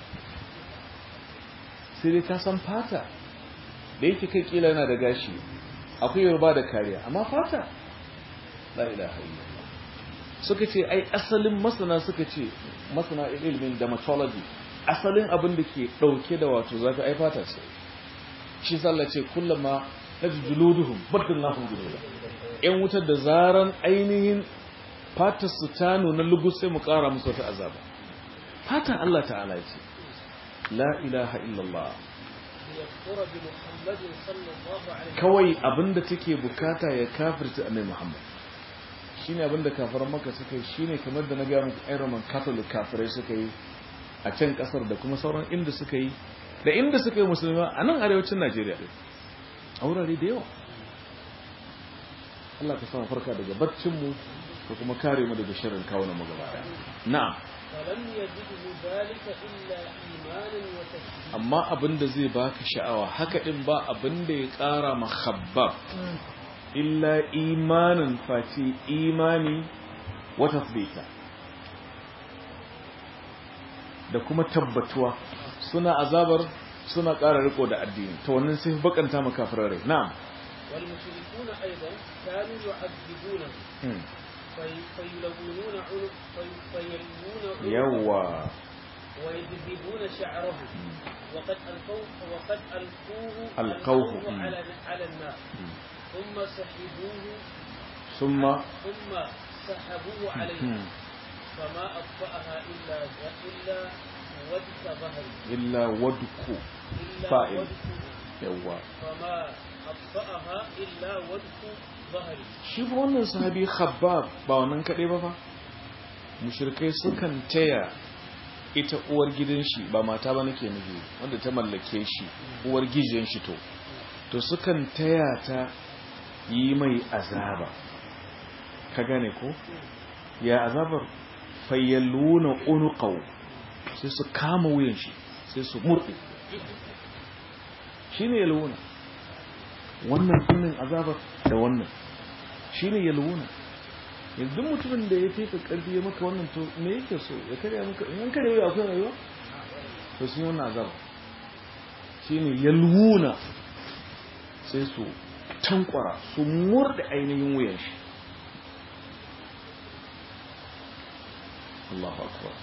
sai dai ta san fata da yake kai kila yana da gashi akwai yarba da kariya amma fata la ilaha illallah suka ce ai asalin masana suka ce masana ilimin dermatology asalin abin da ke dauke da wato zafi ai fata ce shi sallah ce kullama najjuluduhum badalnahum juluda yan wutar da zaran ainihin fatar su ta nuna lugus sai mu kara musu wata azaba fatan Allah ta'ala ce la ilaha illallah ليكفر بمحمد صلى الله عليه وسلم kawai abinda take bukata ya kafirta annabi Muhammad shine abinda kafiran maka suka yi shine kamar da na ga muku ai Roman Catholic kafirai suka yi a can kasar da kuma sauran inda suka yi da inda suka yi musulma a nan arewacin Najeriya din a wurare da yawa Allah ka samu farka daga baccin mu ka kuma kare mu daga sharrin kawo mu gaba daya na'am فلم يجده ذلك إلا إيمانا وتسليما amma abin da zai baka sha'awa haka din ba abin da ya kara mahabbab illa imanin face imani wa tasbita da kuma tabbatuwa suna azabar suna ƙara riko da addini to wannan sai bakanta makafirar rai na'am والمشركون أيضا كانوا يعذبونه Hmm. في- فيلونون عنق في- فيلوون عنقه yawa ويجذبون شعره وقد ألقوه وقد ألقوه ألقوه. ألقوه على على النار ثم سحبوه summa ثم سحبوه عليه Hmm. فما أطفأها إلا إلا ودك ظهري illa wadku إلا فاعل. ودك yawa فما أطفأها إلا ودك ظهري shi fa wannan sahabi khabbab ba wannan kaɗai ba fa mushrikai sukan taya ita uwar gidan shi ba mata ba nake nufi wanda ta mallake shi uwar gidan shi to to sukan taya ta yi mai azaba ka gane ko ya azabar fayyaluna unuqaw sai su kama wuyan shi sai su murɗe shine yalwuna wannan kunnin azabar da wannan shine yalwuna yanzu mutumin da ya fi ka karfi ya maka wannan to me yake so ya karya maka in karya wuya akwai rayuwa to sun yi wannan azaba shine yalwuna sai su tankwara su murda ainihin wuyan shi Allahu akbar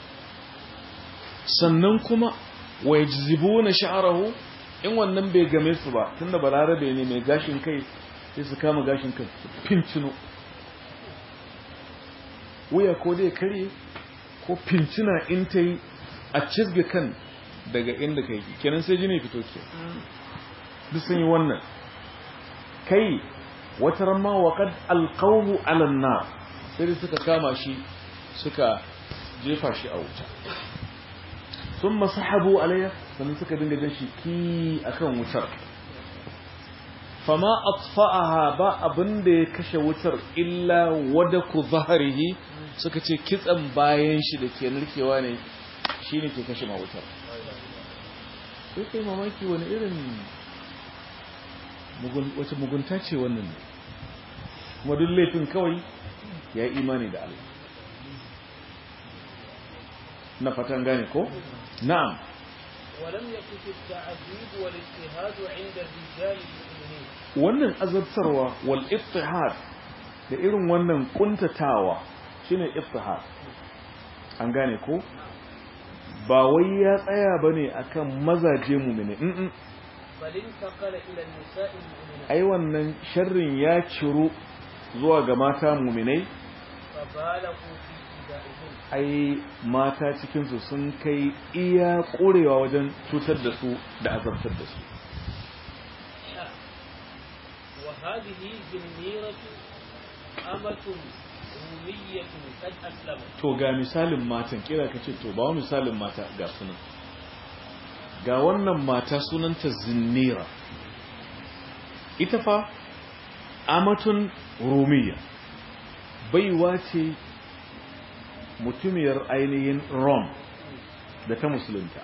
sannan kuma wa yajzibuna sha'rahu in wannan bai game su ba tunda balarabe ne mai gashin kai sai su kama gashin kai su fincino wuya ko dai karye ko fincina in ta yi a cizga kan daga inda kai kenan sai jini fito ke duk sun yi wannan kai wata ramma wa kad alqawhu ala nar sai suka kama shi suka jefa shi a wuta sun masahabu alayya sannan suka dinga jan shi ki akan wutar fama atfa'aha ba abin da ya kashe wutar illa wadaku zaharihi suka ce kitsan bayan shi da ke narkewa ne shine ke kashe ma wutar sai kai mamaki wani irin wace mugunta ce wannan ne kuma duk laifin kawai ya yi imani da Allah na fatan gane ko na'am ولم يقف التعذيب والاجتهاد عند الرجال المؤمنين wannan azabtarwa wal ittihad da irin wannan kuntatawa shine ittihad an gane ko ba wai ya tsaya bane akan mazaje mu'mini mm بل انتقل إلى النساء المؤمنات ai wannan sharrin ya ciro zuwa ga mata mu'minai فبالغوا في إيذائهن ai mata cikinsu sun kai iya ƙorewa wajen cutar da su da azabtar da su حاء. وهذه زنيرة أمة رومية قد أسلمت to ga misalin matan kira ka ce to ba wa misalin mata ga sunan ga wannan mata sunanta zinnira ita fa amatun rumiya baiwa ce mutumiyar ainihin rom da ta musulunta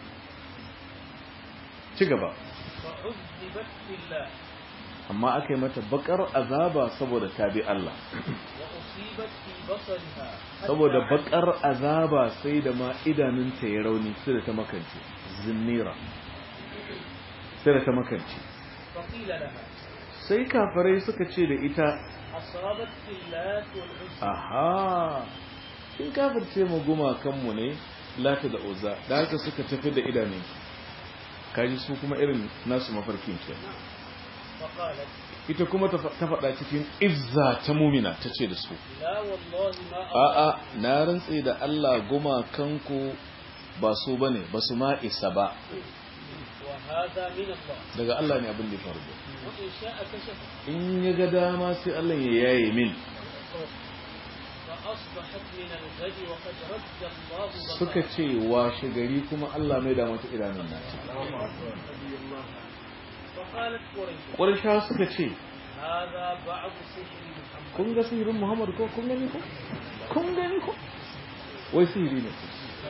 ci gaba فعذبت في الله amma aka yi mata bakar azaba saboda ta bi Allah وأصيبت في بصرها حتى saboda عمت. bakar azaba sai da ma idanunta ya rauni sai da ta makance zinnira sai da ta makance فقيل لها sai kafarai suka ce da ita أصابت في اللات والعزى aha in kafirce mu gumakanmu ne lata da uza da haka suka tafi da idanun kaji su kuma irin nasu mafarkin ke فقالت ita kuma ta fa- ta faɗa cikin izza ta mumina ta ce da su لا والله ما a'a na rantse da Allah gumakanku ba su bane ba su ma isa ba وهذا من الله daga Allah ne abin da ya faru وإن شاء كشف in ya ga dama sai Allah ya yaye min فأصبحت من الغد وقد رد الله suka بصرها ce washe gari kuma Allah mai da mata idanun nata فقالت قريش ƙwarsha suka ce هذا بعض سحر محمد kun ga sihirin Muhammad ko kun gani ko kun gani ko wai sihiri ne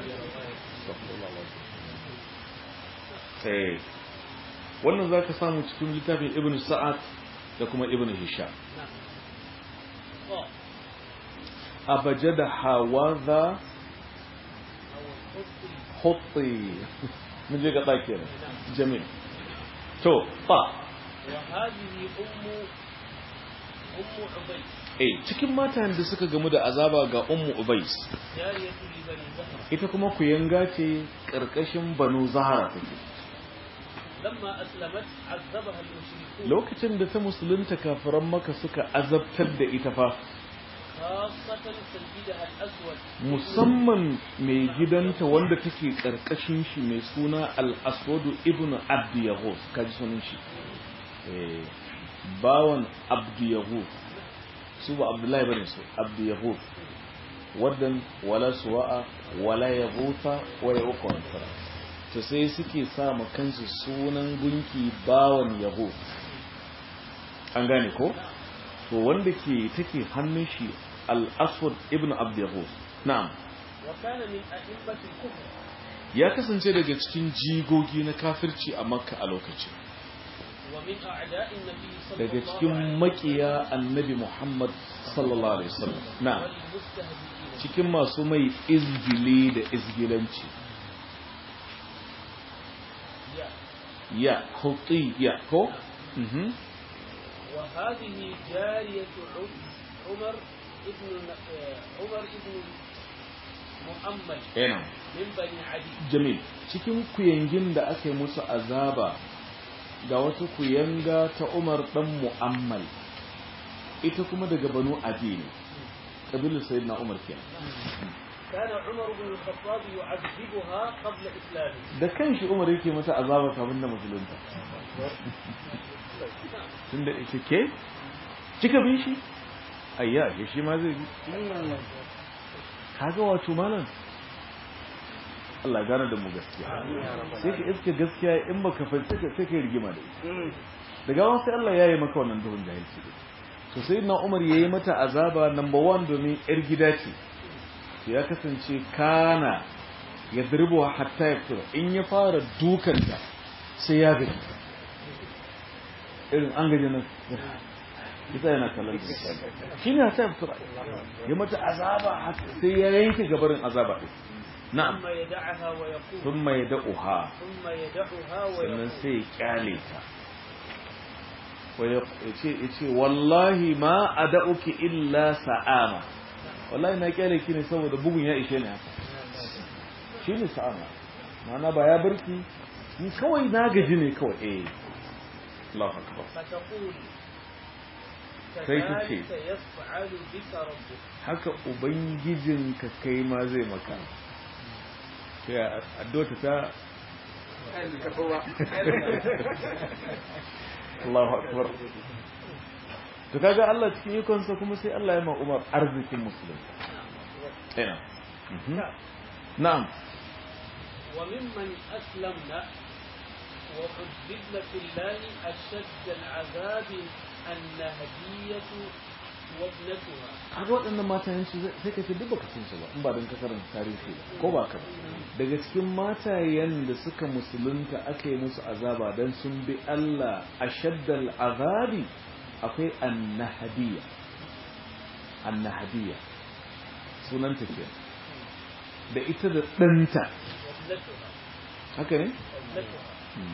eh wannan zaka samu cikin littafin Ibn Sa'ad da kuma Ibn Hisham نعم قال abajada hawaza أو الخطر hutti mun je ga tsakiyar jamil to fa وهذه أم أم عبيد eh cikin matan da suka gamu da azaba ga ummu ubais جارية لبني زهرة ita kuma kuyanga ce karkashin banu zahara take لما أسلمت عذبها المشركون lokacin da ta musulunta kafiran maka suka azabtar da ita fa خاصة سيدها الأسود musamman mai gidanta wanda take karkashin shi mai suna al-aswadu ibn abd yahuz kaji sunan shi eh bawan abd yahuz su ba abdullahi bane su abd yahuz wadan wala suwa'a wala yahuta wa yauqa nasara to sai suke sa ma kansu sunan gunki bawan yahuz an gane ko to wanda ke take hannun shi al-aswad ibn abd yahuz na'am وكان من أئمة الكفر ya kasance daga cikin jigogi na kafirci a makka a lokacin ومن أعداء النبي صلى daga الله cikin عليه makiya annabi muhammad sallallahu alaihi wasallam na والمستهزئين cikin masu mai izgili da izgilanci يا. ya hutti ya ko mhm وهذه جارية عم- عمر ابن آه، عمر ابن مؤمل yana من بني عدي jamil cikin kuyangin da aka yi musu azaba ga wata kuyanga ta umar dan mu'ammal ita kuma daga banu adi ne kabilar sayyidina umar kenan كان عمر بن الخطاب يعذبها قبل إسلامه da kanshi umar yake mata azaba kafin da musulunta tun da ita ke kika bin shi ayya ya shi ma zai bi kaga wato malam Allah gane da mu gaskiya sai ka iske gaskiya in baka fahimci ka sai ka rigima da ita daga wani sai Allah ya yi maka wannan duhun jahilci din to sai na Umar ya yi mata azaba number one domin yar gida ce to ya kasance kana ya dirbo hatta ya fito in ya fara dukanta sai ya gaji irin an gaji nan ita yana kallon da shi ne hatta ya fito ya mata azaba har sai ya yanke gabarin azaba ɗin na'am ثم يدعها ويقول thumma yad'uha ثم يدعها sannan ويقول sai ya kyale ta ya ce ya ce wallahi ma ada'uki illa sa'ama wallahi na kyale ki ne saboda bugun ya ishe ni haka shi ne sa'ama ma'ana ba ya barki ni kawai na gaji ne kawai eh Allahu akbar فتقول Sai ta ce. كذلك يفعل بك ربك haka ubangijinka kai ma zai maka sai addu'a ta Allahu akbar to kaga Allah cikin ikonsa kuma sai Allah ya ma Umar arzikin musulmi ina mhm na'am وممن أسلمنا وحببن في الله أشد العذاب النهدية وابنتها kaga waɗannan matayen su sai ka ce duk baka san su ba in ba don ka karanta tarihi ba ko ba ka ba daga cikin matayen da suka musulunta aka yi musu azaba dan sun bi Allah ashaddal azabi akwai annahadiya annahadiya sunanta ke da ita da ɗanta وابنتها haka ne وابنتها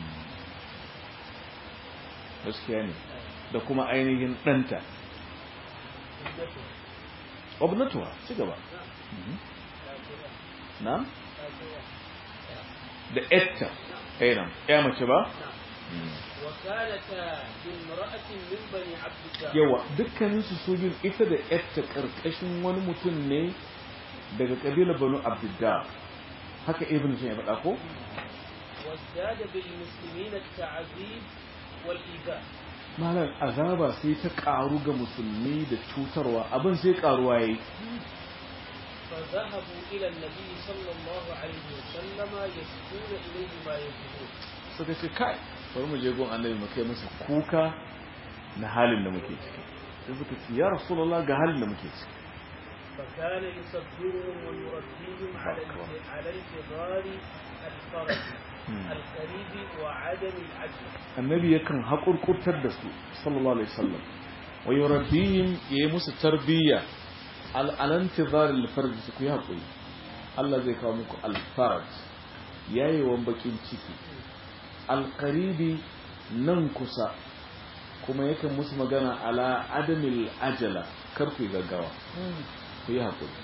gaskiya ne da kuma ainihin ɗanta ابنتها obnatuwa ci gaba نعم كافرة na كافرة da etta ɗaya ya mace ba نعم وكانتا بامرأة من بني عبد الله yawa dukkaninsu su biyun ita da etta ƙarƙashin wani mutum ne daga ƙabilar banu abdullah haka ibn sun ya faɗa ko وازداد بالمسلمين التعذيب والإيذاء malam azaba sai ta ƙaru ga musulmi da cutarwa abin sai ƙaruwa yayi فذهبوا إلى النبي صلى الله عليه وسلم يشكون إليه ما يجدون suka ce kai bari mu je gon annabi mu kai masa kuka na halin da muke ciki sai suka ce ya rasulullah ga halin da muke ciki فكان يصبرهم ويربيهم على الانت- على انتظار الفرج Hmm. القريب وعدم العجل annabi yakan haƙurƙurtar da su sallallahu alaihi wasallam wa yurabbihim yayi musu tarbiyya al alantizar al farj su ku yi haƙuri Allah zai kawo muku al farj yayewan bakin ciki al qaribi nan kusa kuma yakan musu magana ala adamil ajala kar ku yi gaggawa ku yi haƙuri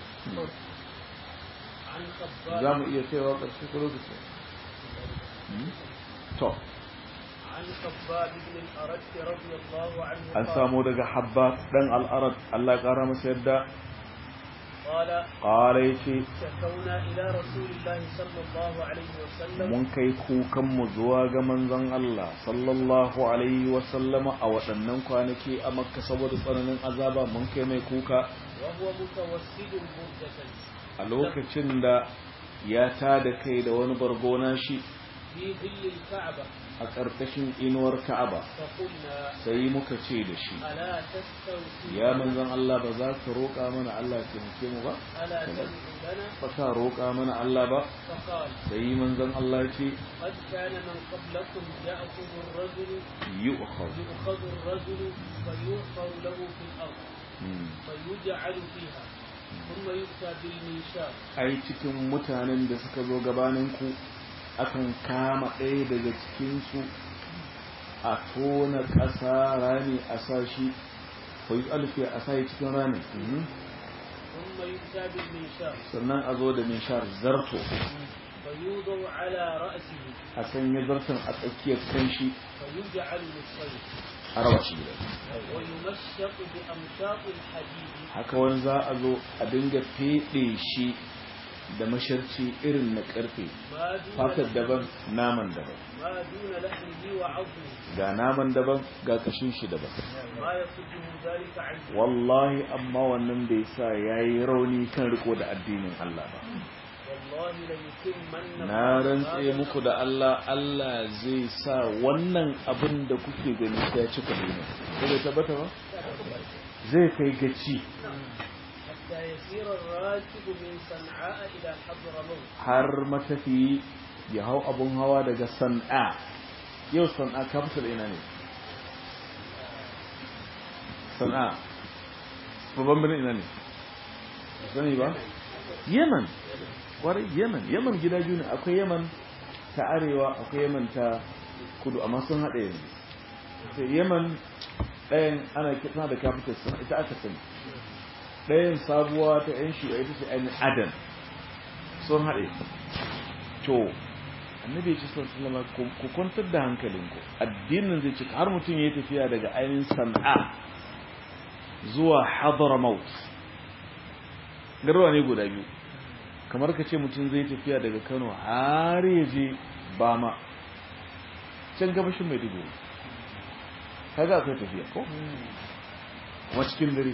عن za خباب mu iya kaiwa ƙarshe ko lokaci Hmm? to عن خباب بن الأرد رضي الله عنه an قال, samu daga habba dan al'arab Allah ya ƙara masa yadda قال ƙara yace شكونا إلى رسول الله صلى الله عليه وسلم mun kai kukanmu zuwa ga manzon Allah sallallahu alaihi wasallama a waɗannan kwanaki a makka saboda tsananin azaba mun kai mai kuka وهو متوسد بردة a lokacin da ya tada kai da wani bargona shi في ظل الكعبة a ƙarƙashin inuwar ka'aba فقلنا sai muka ce da shi ألا تستوفي ya manzon Allah ba za ka roƙa mana Allah ya taimake mu ba ألا تدعو لنا ba ka roƙa mana Allah ba فقال sai manzon Allah ya ce قد كان من قبلكم يأخذ الرجل yu'khadh يؤخذ الرجل فيؤخر له في الأرض Hmm. فيجعل فيها ثم يؤتى بالمنشار ai cikin mutanen da suka zo gabaninku akan kama ɗaya daga cikinsu a tona ƙasa rami a sashi ko yi alfi a sashi cikin rami Mhm. ثم يؤتى بالمنشار sannan a zo da minshar zarto فيوضع على رأسه a sanya zarton a tsakiyar kanshi فيجعل للصيد a raba shi gida ويمشق بأمشاط الحديد haka wani za a zo a dinga feɗe shi da masharci irin na ƙarfe ما دون fatar لحمه- daban naman daban ما دون لحمه وعظمه ga naman daban ga kashin shi daban ما يصده ذلك عنه wallahi amma wannan bai sa yayi rauni kan riko da addinin Allah ba والله ليتمن na rantse muku da Allah Allah zai sa wannan abin da kuke gani sai ya cika duniya ko bai tabbata ba zai kai gaci حتى يسير الراكب من صنعاء إلى حضرموت har matafi ya hau abun hawa daga san'a yau san'a capital ina ne san'a babban birnin ina ne sani ba yemen kwarai yaman yaman gida biyu ne akwai yaman ta arewa akwai yaman ta kudu amma sun haɗe yanzu sai yaman ɗayan ana kitna da capital sun ita aka sani ɗayan sabuwa ta yan shi ita ce ainihin adan sun haɗe to annabi ya ce sun sulama ku kwantar da hankalinku addinin zai cika har mutum ya yi tafiya daga ainihin sana'a zuwa hadramaut garuwa ne guda biyu kamar ka ce mutum zai tafiya daga kano har ya je bama can gabashin mai dubu kaga akwai tafiya ko wa cikin dare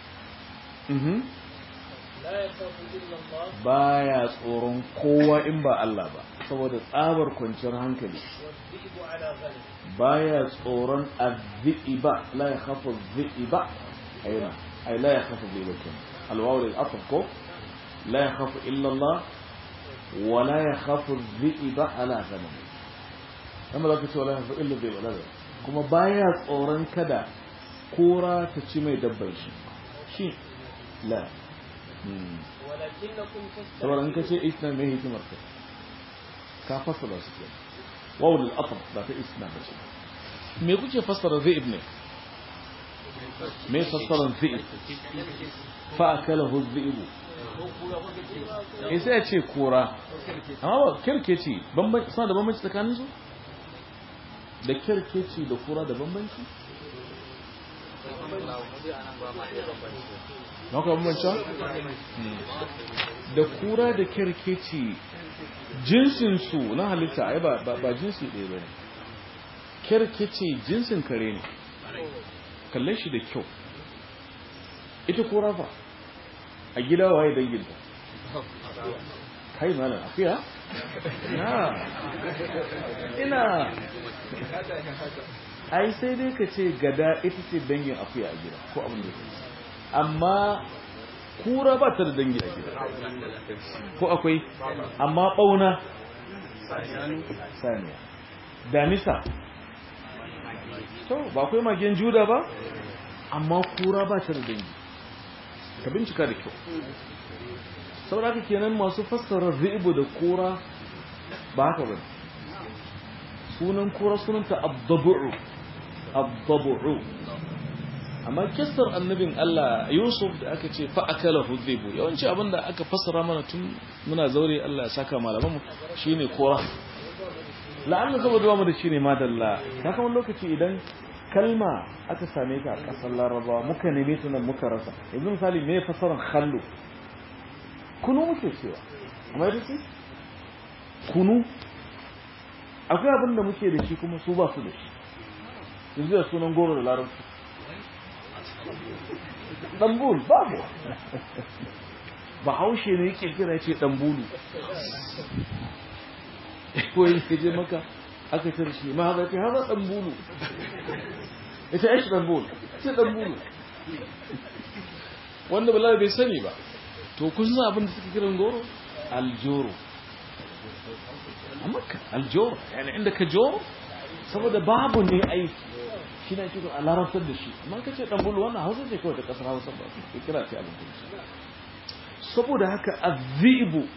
لا يخاف إلا الله baya tsoron kowa in ba Allah ba saboda tsabar kwanciyar hankali والذئب على غنم baya tsoron azzi'iba la ya khafu azzi'iba ayna ay la ya khafu azzi'iba kin alwaw lil atf ko la ya khafu illa Allah wa la ya khafu azzi'iba ala ghanam amma zaka ce wala ya khafu illa azzi'iba la kuma baya tsoron kada kora ta ci mai dabbar shi shi la Hmm. ولكنكم saboda in ka تستعجلون ce isna mai hikimar ka ka fassara su ke wawu lil atf ba ta isna ba ce me kuke fassara zaib ne me fassara zaib fa akalahu zaibu eh sai ya ce kora amma ba kirkeci bambanci suna da bambanci tsakanin su da kirkeci da kura da bambanci na kuma bambanci da kura da kirkeci jinsinsu na halitta ai ba ba, ba jinsi ɗaya ba ne kirkeci jinsin kare ne kalle shi da kyau ita kura fa a gida waye danginta kai malam afiya na ina ai sai dai ka ce gada ita ce dangin akuya a gida ko abin da ke amma kura ba ta da dangi a gida ko akwai amma ɓauna saniya damisa to ba akwai magen juda ba amma kura ba ta da dangi ka bincika da kyau saboda haka kenan masu fassara ribu da kura ba haka ba sunan kura sunanta abdabu'u abdabu'u amma kissar annabin Allah Yusuf da aka ce fa akala hudhibu yawanci abinda aka fassara mana tun muna zaure Allah ya saka malaman mu shine kora la'alla saboda mu da shine madalla ka kuma lokaci idan kalma aka same ta a kasar Larabawa muka neme ta nan muka rasa yanzu misali me fassaran khallu kunu muke cewa amma ita ce kunu akwai abin da muke da shi kuma su ba su da shi yanzu da sunan goro da larabci ɗambul babu ba haushe ne yake kira ce ɗambulu ko yin kaje maka aka cire shi ma haɗa ce haɗa ɗambulu ita yashi ɗambul ce ɗambulu wanda bala bai sani ba to kun san abin da suke kiran goro aljoro a makka aljoro yana inda ka joro saboda babu ne aiki shi ne cikin a larabtar da shi amma ka ce ɗanbulu wannan hausa ce kawai da ƙasar hausa ba su kira ce abin kuma saboda haka azibu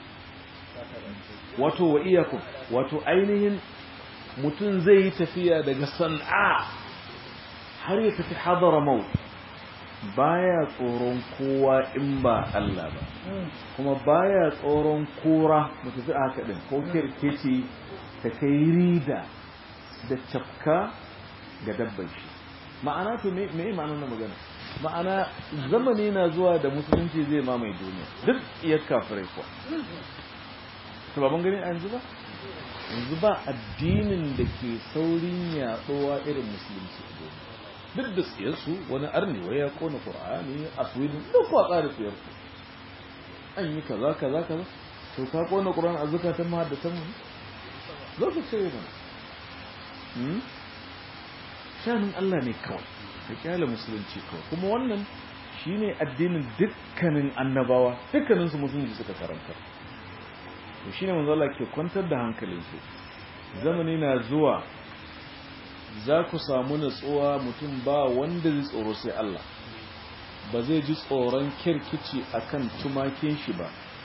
wato wa iyakun wato ainihin mutum zai yi tafiya daga san'a har ya tafi hadara mau baya tsoron kowa in ba Allah ba kuma baya tsoron kora mu tafi a haka din ko kirkeci ta kai rida da cafka ga dabbar shi ma'ana to me me ma'anar na magana ma'ana zamani na zuwa da musulunci zai mamaye duniya duk iya kafirai kuwa to ba mun gani a yanzu ba yanzu ba addinin da ke saurin yaɗowa irin musulunci a duniya duk da tsiyarsu wani arni wai ya kona qur'ani a sweden duk kwa tsara tsiyarsu an yi kaza kaza kaza to ka kona qur'ani a zakatan mahaddatan mu zo ka ce mana hmm shanin Allah ne kawai ka kyale musulunci kawai kuma wannan shine addinin dukkanin annabawa dukkanin su musulunci suka karanta to shine manzo Allah ke kwantar da hankalinsu zamani na zuwa za ku samu natsuwa mutum ba wanda zai tsoro sai Allah ba zai ji tsoron kirkici akan tumakin shi ba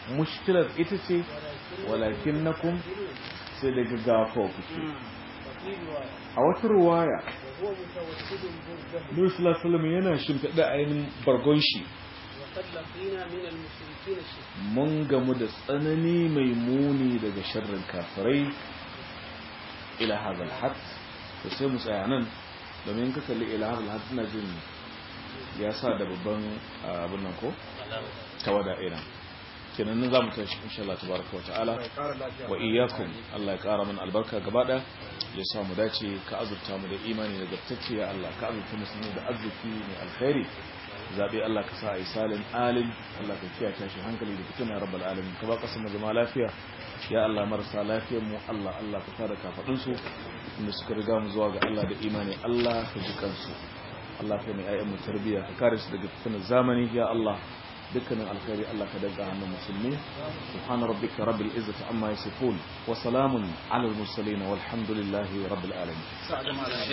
mushkilar ita ce walakin nakum sai da gaggafa kuke وفي رواية a wata ruwaya وهو متوسد برده Nabi sallallahu alaihi wasallam yana shimfiɗa ainihin bargon shi وقد لقينا من المشركين الشرك mun gamu da tsanani mai muni daga sharrin kafirai ila hadal had to sai mu tsaya nan domin ka kalli ila hadal had ina jin ya sa da babban ah, abin nan ko tawada ina kenan nan zamu tashi insha Allah tabaraka wa ta'ala wa iyyakum Allah ya kara mana albarka gaba da ya sa mu dace ka azurta mu da imani da gattacce ya Allah ka azurta musulmi da arziki mai alkhairi zabe Allah ka sa a yi salin alim Allah ka kiyaye tashi hankali da fitina rabbal alamin ka ba kasar mu zama lafiya ya Allah marasa lafiyar mu Allah Allah ka fara kafadun su inda suka riga mu zuwa ga Allah da imani Allah ka ji kansu Allah ka mai ayyan mu tarbiya ka kare su daga fitinar zamani ya Allah dukkanin alkhairi Allah ka daga hannun musulmi subhana rabbika rabbil izzati amma yasifun wa salamun ala al mursalin walhamdulillahi rabbil alamin